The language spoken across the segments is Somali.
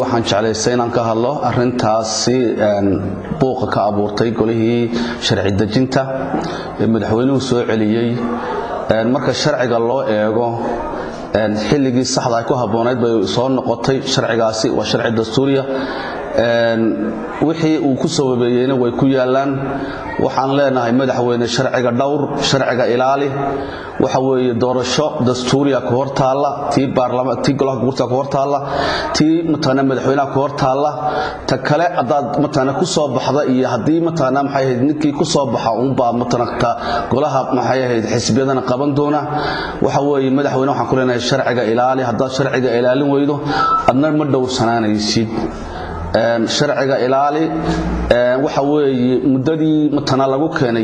waxaan jeclaystay inaan ka hadlo arintaasi buuqa ka abuurtay golihii sharci dejinta ee madaxweynuhu soo celiyey marka sharciga loo eego xilligii saxda ay ku habboonayd bay soo noqotay sharcigaasi waa sharci dastuuriya wixii uu ku sababeeyeyna way ku yaalaan waxaan leenahay madaxweyne sharciga dhowr sharciga ilaali waxa weeye doorasho dastuuriya ku hor taalla tii tii golaha guurta ku hor taalla tii matana madaxweynaha ku hor taalla ta kale haddaad matana ku soo baxda iyo haddii matana maxay ahayd ninkii ku soo baxa unbaa matana ta golaha maxay ahayd xisbiyadana qaban doona waxa weeye madaxweyne waxaan ku leenahay sharciga ilaali haddaad sharciga ilaalin weydo adna ma dhowrsanaanaysid sharciga ilaali waxa weeye muddadii matana lagu keenay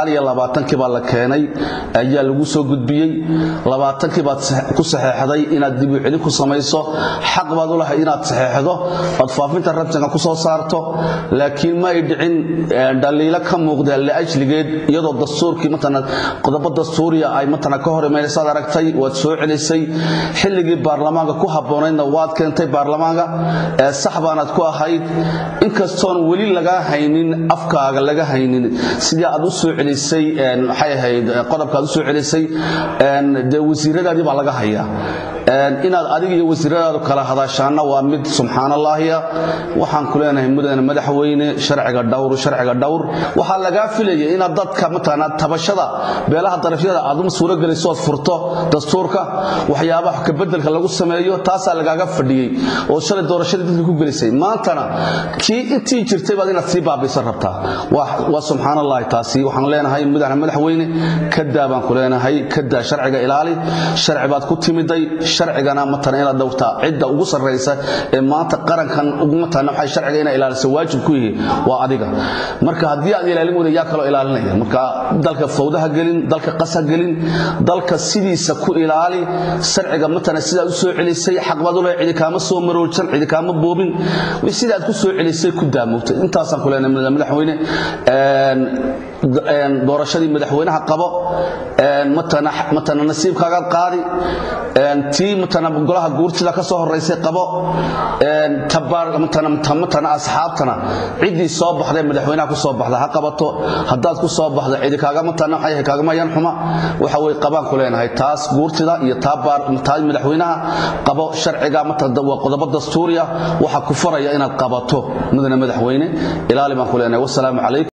kii baa la keenay ayaa lagu soo gudbiyey labaatankii baad ku saxeexday inaad dib u celin ku samayso xaq baad u lahay inaad saxeexdo ood faafinta rabtanka ku soo saarto laakiin ma ay dhicin dhaliilo ka muuqda liajligeed iyadoo dastuurkii matana qodobo dastuuriya ay matana ka hor imaynasaad aragtay waad soo celisay xilligii baarlamaanka ku habboonaydna waad keentay baarlamaanka sax baanaad ku ahayd inkastoon weli lagaa haynin afkaaga laga haynin sidii aad u soo celisay maxay ahayd qodobka aad u soo celisay dee wasiiradaadii baa laga hayaa inaad adiga iyo wasiiradaadu kala hadashaanna waa mid subxaanallaahiya waxaan ku leenahay mudane madaxweyne sharciga dhowr sharciga dhowr waxaa lagaa filaya inaad dadka mataqaana tabashada beelaha darafyada aad u suurogeliso ood furto dastuurka waxyaabaha kabedelka lagu sameeyo taasaa lagaaga fadhiyey oo shalay doorashadii dadka ku gelisay maantana kii intii jirtay baad inaad sii baabaysan rabtaa waa subxaan allahi taasi waxaan leenahay mudane madaxweyne kadaa baan ku leenahay kadaa sharciga ilaali sharci baad ku timiday sharcigana matana inaad dhowrtaa cidda ugu sarraysa ee maanta qarankan matana waxay sharciga inay ilaaliso waajib ku yihi waa adiga marka haddii aad ilaalin weyda yaa kaloo ilaalinaya marka dalka fawdaha gelin dalka qasha gelin dalka sidiisa ku ilaali sharciga matana sidaad u soo celisay xaq baad u leehay cidi kaama soo maroojsan cidi kaama boobin sidaad ku soo celisay ku daamowtay intaasaan ku leenahay madaxweyne doorashadii madaxweynaha qabo matana nasiibkaagaad qaadi tii matana golaha guurtida ka soo horaysay qabo matana asxaabtana ciddii soo baxday madaxweynaha ku soo baxda ha qabato haddaad ku soo baxda cidi kaagamatana kaagama yan xuma waxa way qabaan ku leenahay taas guurtida iyo taa madaxweynaha qabo sharciga waa qodobo dastuuriya waxa ku faraya inaad qabato mudane madaxweyne ilaali baan ku leenahay wasalaamu calaykum